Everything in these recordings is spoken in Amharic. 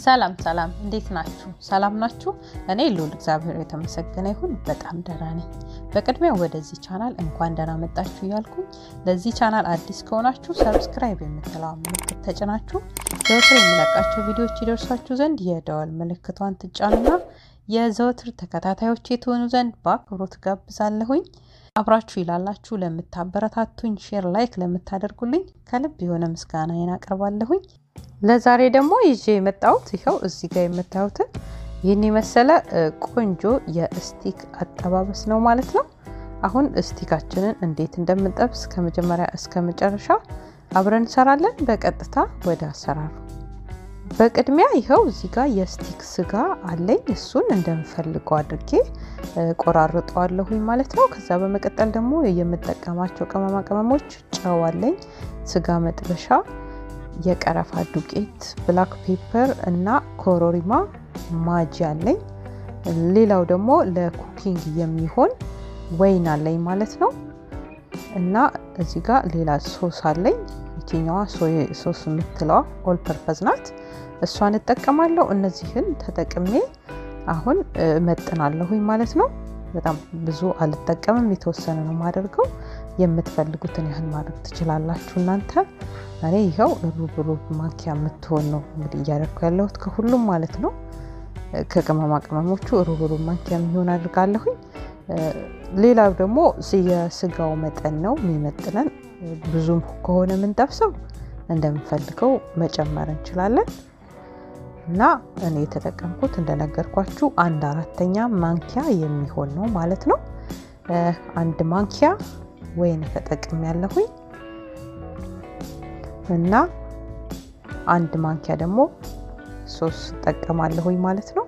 ሰላም ሰላም፣ እንዴት ናችሁ? ሰላም ናችሁ? እኔ ልዑል እግዚአብሔር የተመሰገነ ይሁን በጣም ደህና ነኝ። በቅድሚያ ወደዚህ ቻናል እንኳን ደህና መጣችሁ እያልኩኝ ለዚህ ቻናል አዲስ ከሆናችሁ ሰብስክራይብ የምትለዋ ምልክት ተጭናችሁ ዘወትር የሚለቃቸው ቪዲዮዎች ይደርሷችሁ ዘንድ የደወል ምልክቷን ትጫኑና የዘወትር ተከታታዮች የተሆኑ ዘንድ በአክብሮት ጋብዛለሁኝ። አብራችሁ ይላላችሁ ለምታበረታቱኝ፣ ሼር ላይክ ለምታደርጉልኝ ከልብ የሆነ ምስጋናዬን አቀርባለሁኝ። ለዛሬ ደግሞ ይዤ የመጣሁት ይኸው እዚህ ጋር የምታዩትን ይህን የመሰለ ቆንጆ የስቲክ አጠባበስ ነው ማለት ነው። አሁን ስቲካችንን እንዴት እንደምንጠብስ ከመጀመሪያ እስከ መጨረሻ አብረን እንሰራለን። በቀጥታ ወደ አሰራሩ። በቅድሚያ ይኸው እዚህ ጋር የስቲክ ስጋ አለኝ። እሱን እንደምፈልገው አድርጌ ቆራርጠዋለሁኝ ማለት ነው። ከዛ በመቀጠል ደግሞ የምጠቀማቸው ቅመማ ቅመሞች ጨው አለኝ፣ ስጋ መጥበሻ የቀረፋ ዱቄት፣ ብላክ ፔፐር እና ኮሮሪማ ማጂ አለኝ። ሌላው ደግሞ ለኩኪንግ የሚሆን ወይን አለኝ ማለት ነው። እና እዚህ ጋር ሌላ ሶስ አለኝ። ይችኛዋ ሶስ የምትለዋ ኦል ፐርፐዝ ናት። እሷን እጠቀማለሁ። እነዚህን ተጠቅሜ አሁን እመጥናለሁኝ ማለት ነው። በጣም ብዙ አልጠቀምም፣ የተወሰነ ነው የማደርገው። የምትፈልጉትን ያህል ማድረግ ትችላላችሁ እናንተ። እኔ ይኸው ሩብ ሩብ ማንኪያ የምትሆን ነው እንግዲህ እያደረኩ ያለሁት ከሁሉም ማለት ነው። ከቅመማ ቅመሞቹ ሩብ ሩብ ማንኪያ የሚሆን አድርጋለሁኝ። ሌላው ደግሞ የስጋው መጠን ነው የሚመጥነን። ብዙም ከሆነ የምንጠብሰው እንደምንፈልገው መጨመር እንችላለን። እና እኔ የተጠቀምኩት እንደነገርኳችሁ አንድ አራተኛ ማንኪያ የሚሆን ነው ማለት ነው። አንድ ማንኪያ ወይን ተጠቅም ያለሁኝ እና አንድ ማንኪያ ደግሞ ሶስ እጠቀማለሁኝ ማለት ነው።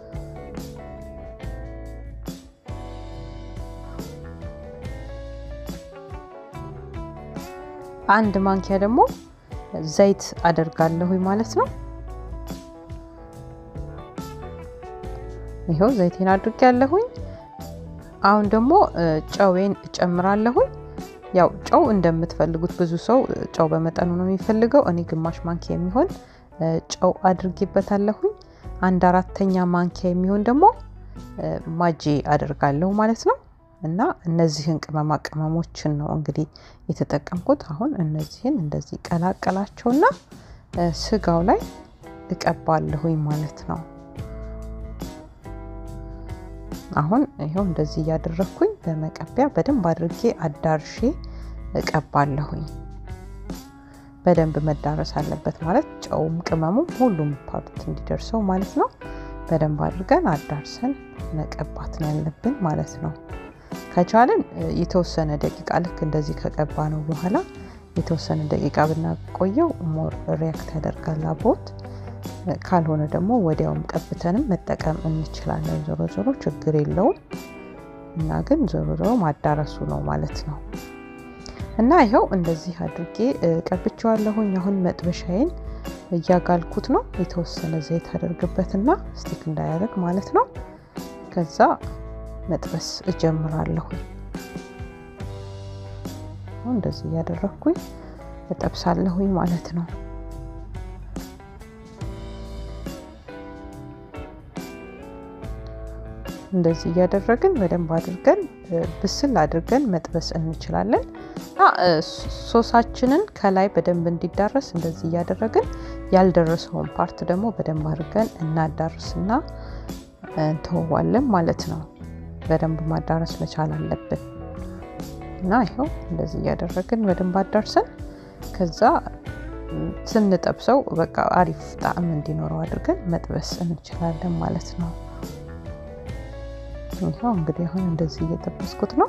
አንድ ማንኪያ ደግሞ ዘይት አደርጋለሁኝ ማለት ነው። ይኸው ዘይቴን አድርጌ ያለሁኝ። አሁን ደግሞ ጨዌን እጨምራለሁኝ። ያው ጨው እንደምትፈልጉት ብዙ ሰው ጨው በመጠኑ ነው የሚፈልገው። እኔ ግማሽ ማንኪያ የሚሆን ጨው አድርጌበታለሁኝ። አንድ አራተኛ ማንኪያ የሚሆን ደግሞ ማጂ አደርጋለሁ ማለት ነው። እና እነዚህን ቅመማ ቅመሞችን ነው እንግዲህ የተጠቀምኩት። አሁን እነዚህን እንደዚህ ቀላቀላቸውና ስጋው ላይ እቀባለሁኝ ማለት ነው። አሁን ይኸው እንደዚህ እያደረግኩኝ በመቀቢያ በደንብ አድርጌ አዳርሼ እቀባለሁኝ። በደንብ መዳረስ አለበት ማለት ጨውም ቅመሙም ሁሉም ፓርት እንዲደርሰው ማለት ነው። በደንብ አድርገን አዳርሰን መቀባት ነው ያለብን ማለት ነው። ከቻልን የተወሰነ ደቂቃ ልክ እንደዚህ ከቀባ ነው በኋላ የተወሰነ ደቂቃ ብናቆየው ሞር ሪያክት ያደርጋል አብሮት ካልሆነ ደግሞ ወዲያውም ቀብተንም መጠቀም እንችላለን። ዞሮ ዞሮ ችግር የለውም እና ግን ዞሮ ዞሮ ማዳረሱ ነው ማለት ነው። እና ይኸው እንደዚህ አድርጌ ቀብቼዋለሁኝ። አሁን መጥበሻዬን እያጋልኩት ነው። የተወሰነ ዘይት አደርግበትና ስቲክ እንዳያደርግ ማለት ነው። ከዛ መጥበስ እጀምራለሁኝ። እንደዚህ እያደረግኩኝ እጠብሳለሁኝ ማለት ነው። እንደዚህ እያደረግን በደንብ አድርገን ብስል አድርገን መጥበስ እንችላለን። እና ሶሳችንን ከላይ በደንብ እንዲዳረስ እንደዚህ እያደረግን ያልደረሰውን ፓርት ደግሞ በደንብ አድርገን እናዳርስና እንተወዋለን ማለት ነው። በደንብ ማዳረስ መቻል አለብን። እና ይኸው እንደዚህ እያደረግን በደንብ አዳርሰን ከዛ ስንጠብሰው በቃ አሪፍ ጣዕም እንዲኖረው አድርገን መጥበስ እንችላለን ማለት ነው። ይኸው እንግዲህ አሁን እንደዚህ እየጠበስኩት ነው።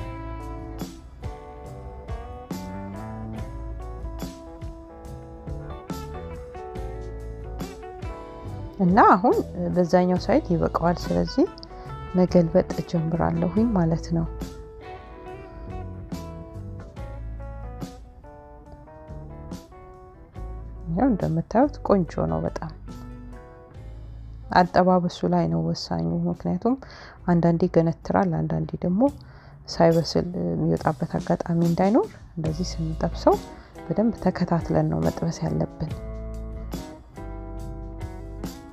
እና አሁን በዛኛው ሳይድ ይበቃዋል። ስለዚህ መገልበጥ እጀምራለሁኝ ማለት ነው። ያው እንደምታዩት ቆንጆ ነው በጣም አጠባበሱ ላይ ነው ወሳኙ። ምክንያቱም አንዳንዴ ገነትራል፣ አንዳንዴ ደግሞ ሳይበስል የሚወጣበት አጋጣሚ እንዳይኖር እንደዚህ ስንጠብሰው በደንብ ተከታትለን ነው መጥበስ ያለብን።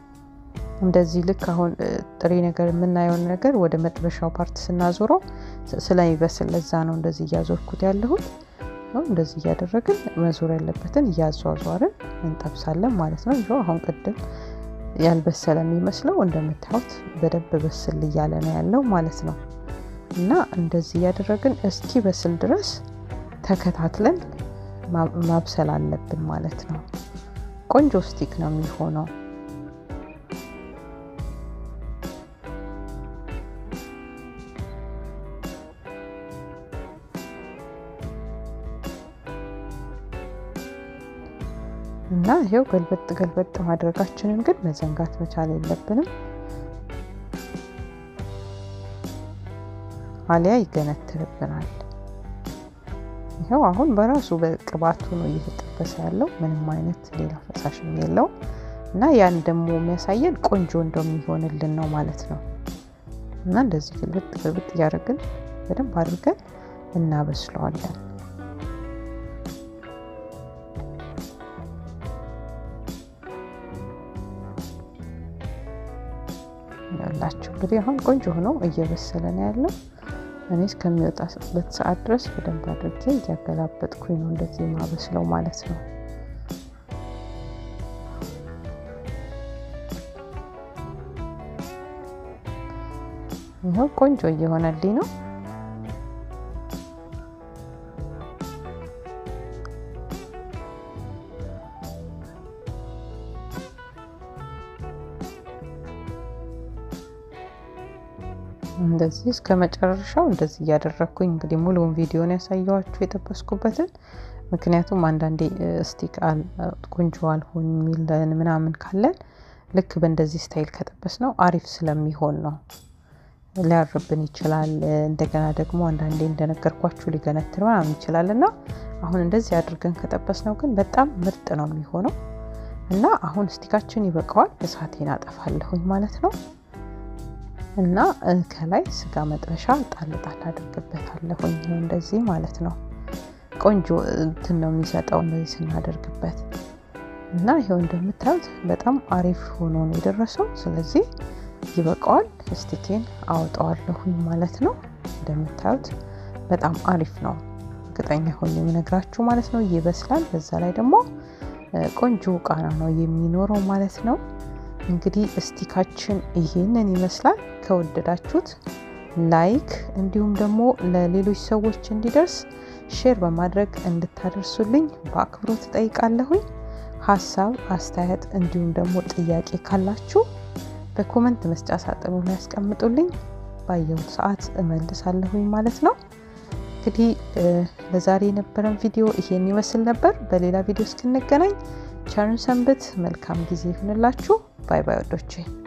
እንደዚህ ልክ አሁን ጥሬ ነገር የምናየውን ነገር ወደ መጥበሻው ፓርት ስናዞረው ስለሚበስል ለዛ ነው እንደዚህ እያዞርኩት ያለሁት። እንደዚህ እያደረግን መዞር ያለበትን እያዟዟርን እንጠብሳለን ማለት ነው። ይኸው አሁን ቅድም ያልበሰለ የሚመስለው እንደምታዩት በደንብ በስል እያለ ነው ያለው ማለት ነው። እና እንደዚህ እያደረግን እስኪ በስል ድረስ ተከታትለን ማብሰል አለብን ማለት ነው። ቆንጆ ስቲክ ነው የሚሆነው። እና ይሄው ገልበጥ ገልበጥ ማድረጋችንን ግን መዘንጋት መቻል የለብንም። አሊያ ይገነትርብናል። ይኸው አሁን በራሱ በቅባቱ ነው እየተጠበሰ ያለው ምንም አይነት ሌላ ፈሳሽም የለው እና ያን ደግሞ የሚያሳየን ቆንጆ እንደሚሆንልን ነው ማለት ነው። እና እንደዚህ ግልብጥ ግልብጥ እያደረግን በደንብ አድርገን እናበስለዋለን። ያላችሁ እንግዲህ አሁን ቆንጆ ሆኖ እየበሰለ ነው ያለው። እኔ እስከሚወጣበት ሰዓት ድረስ በደንብ አድርጌ እያገላበጥኩኝ ነው እንደዚህ ማበስለው ማለት ነው። ይኸው ቆንጆ እየሆነልኝ ነው። እንደዚህ እስከ መጨረሻው እንደዚህ እያደረግኩኝ እንግዲህ ሙሉውን ቪዲዮን ያሳየኋችሁ የጠበስኩበትን። ምክንያቱም አንዳንዴ ስቲክ ቆንጆ አልሆን የሚለን ምናምን ካለን ልክ በእንደዚህ ስታይል ከጠበስ ነው አሪፍ ስለሚሆን ነው። ሊያርብን ይችላል። እንደገና ደግሞ አንዳንዴ እንደነገርኳችሁ ሊገነትር ምናምን ይችላል እና አሁን እንደዚህ አድርገን ከጠበስ ነው ግን በጣም ምርጥ ነው የሚሆነው እና አሁን ስቲካችን ይበቃዋል። እሳቴን አጠፋለሁኝ ማለት ነው። እና ከላይ ስጋ መጥበሻ ጣል ጣል አድርግበታለሁኝ እንደዚህ ማለት ነው። ቆንጆ እንትን ነው የሚሰጠው እንደዚህ ስናደርግበት እና ይኸው እንደምታዩት በጣም አሪፍ ሆኖ ነው የደረሰው። ስለዚህ ይበቃዋል። ስቲኬን አወጣዋለሁኝ ማለት ነው። እንደምታዩት በጣም አሪፍ ነው። እርግጠኛ ሆኜ የምነግራችሁ ማለት ነው። ይበስላል። በዛ ላይ ደግሞ ቆንጆ ቃና ነው የሚኖረው ማለት ነው። እንግዲህ እስቲካችን ይሄንን ይመስላል። ከወደዳችሁት ላይክ እንዲሁም ደግሞ ለሌሎች ሰዎች እንዲደርስ ሼር በማድረግ እንድታደርሱልኝ በአክብሮት እጠይቃለሁኝ። ሀሳብ አስተያየት፣ እንዲሁም ደግሞ ጥያቄ ካላችሁ በኮመንት መስጫ ሳጥኑ ላይ ያስቀምጡልኝ። ባየሁት ሰዓት እመልሳለሁኝ ማለት ነው። እንግዲህ ለዛሬ የነበረን ቪዲዮ ይሄን ይመስል ነበር። በሌላ ቪዲዮ እስክንገናኝ ቸርን ሰንብት። መልካም ጊዜ ይሁንላችሁ። ባይ ባይ ወዶቼ